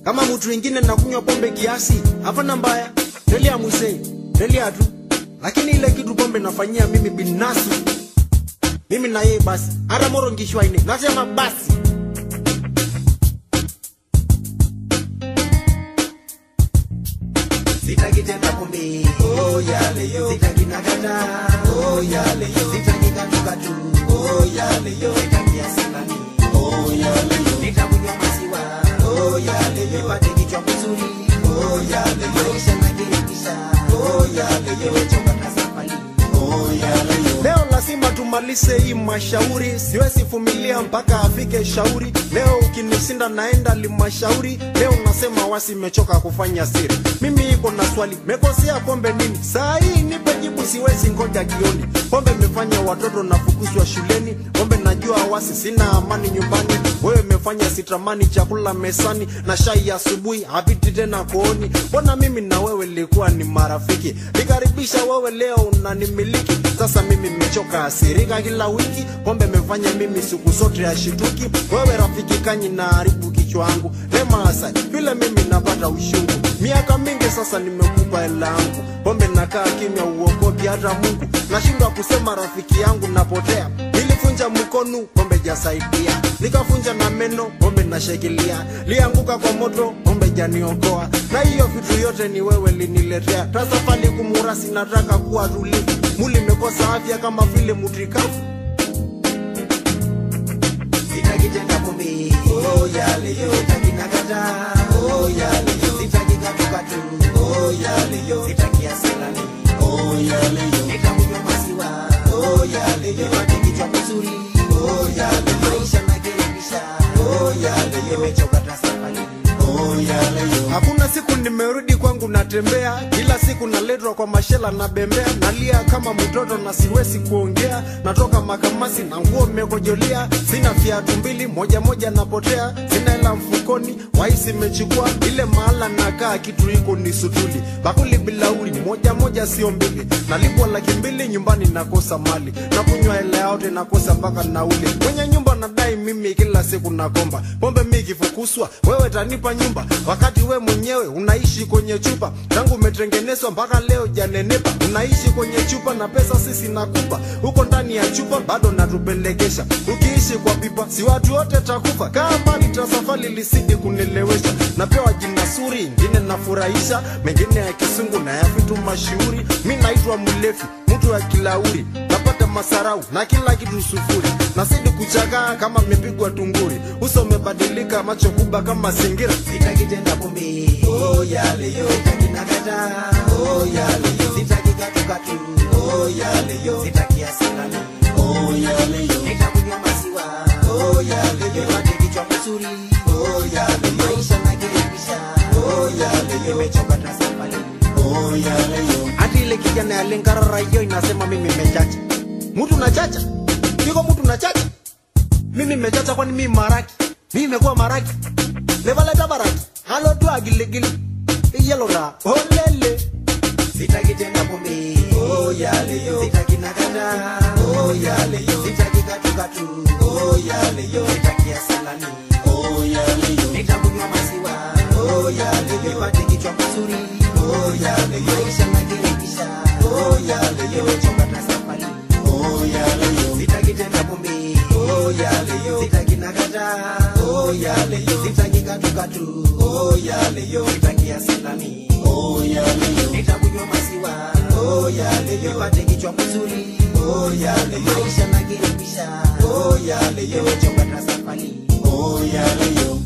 kama mtu wengine nakunywa pombe kiasi hapana mbaya telia mwisei telia tu lakini ile kitu pombe nafanyia mimi binafsi mimi na yeye basi hata moro ngishwaine nasema basi Sitaki tena pombe, oh yale yo. Sitaki nakata, oh yale yo. Sitaki katukatu, oh yale yo. Sitaki asilani, oh yale yo. Nitakunywa maziwa, oh yale yo. Nipate kichwa kizuri, oh yale yo. Maisha nakirekisha, oh yale yo. Nimechoka na safari, oh yale yo. leo lazima tumalize hii mashauri siwezi vumilia mpaka afike shauri leo ukinisinda naenda limashauri leo nasema wasi mechoka kufanya siri mimi iko na swali mekosea pombe nini saa hii nipe jibu siwezi ngoja jioni pombe imefanya watoto nafukuzwa shuleni pombe najua wasi sina amani nyumbani wewe imefanya sitamani chakula mesani na shai ya asubuhi hapiti tena kooni mbona mimi na wewe likuwa ni marafiki nikaribisha wewe leo unanimiliki sasa mimi nimechoka asirika kila wiki pombe imefanya mimi siku zote ashituki wewe rafiki kanyi na haribu kichwa yangu lema hasa vile mimi napata ushungu miaka mingi sasa nimekupa hela yangu pombe nakaa kimya uokopi hata mungu nashindwa kusema rafiki yangu napotea nilifunja mkono pombe jasaidia nikafunja na meno pombe nashikilia lianguka kwa moto pombe janiokoa na hiyo vitu yote ni wewe liniletea tasafali kumurasi nataka kuwa tulivu muli mekosa afya kama vile mutrikafu Sitaki tena pombe, oh yale yo. Sitaki nakata, oh yale yo. Sitaki katukatu, oh yale yo. Sitaki asilani, oh yale yo. Nitakunywa maziwa, oh yale yo. Nipate kichwa kizuri, oh yale yo. Maisha nakirekisha, oh yale yo. Nimechoka na safari, oh yale yo. hakuna siku nimerudi kwangu natembea kila siku naletwa kwa mashela na bembea nalia kama mtoto na siwezi kuongea natoka makamasi na nguo mmekojolea sina viatu mbili moja moja napotea sina hela mfukoni waisi imechukua ile mahala nakaa kitu iko ni sutuli bakuli bilauri moja moja sio mbili nalipwa laki mbili nyumbani nakosa mali na kunywa hela yote nakosa mpaka nauli kwenye nyumba nadai mimi kila siku nakomba pombe mi kifukuswa wewe tanipa nyumba wakati we mwenyewe unaishi kwenye chupa tangu umetengenezwa mpaka leo janenepa unaishi kwenye chupa na pesa sisi nakupa huko ndani ya chupa bado natupelekesha ukiishi kwa pipa si watu wote takufa kaa mbali tasafali lisidi kunilewesha napewa jina suri ingine nafurahisha mengine ya kisungu na ya vitu mashuhuri mi naitwa mlevi mtu wa kilauri napata masarau na kila kitu sufuri nasidi kuchakaa kama mepigwa tunguri uso umebadilika macho kubwa kama singira Sitaki tena pombe, oh yale yo. Sitaki nakata, oh yale yo. Sitaki katukatu, oh yale yo. Sitaki asilani, oh yale yo. Nitakunywa maziwa, oh yale yo. Nipate kichwa kizuri, oh yale yo. Maisha nakirekisha, oh yale yo. Nimechoka na safari, oh yale yo. hati ile kijana ya lengarara hiyo inasema mimi mechacha mtu nachacha iko mtu nachacha mimi mechacha kwani mimi maraki mimi mekuwa maraki levaleta baraki halotu agiligili iyelora olele Sitaki tena pombe, oh yale yo. Sitaki nakata, oh yale yo. Sitaki katukatu, oh yale yo. Sitaki asilani, oh yale yo. Nitakunywa maziwa, oh yale yo. Nipate kichwa kizuri, oh yale yo. Maisha nakirekisha, oh yale yo. Nimechoka na safari, oh yale yo. Sitaki tena pombe, oh yale yo. Sitaki nakata, oh yale yo. Sitaki katukatu, oh yale yo. Sitaki asilani, oh yale yo. Nitakunywa maziwa, oh yale yo. Nipate kichwa kizuri, oh yale yo. Maisha nakirekisha, oh yale yo. Nimechoka na safari, oh yale yo.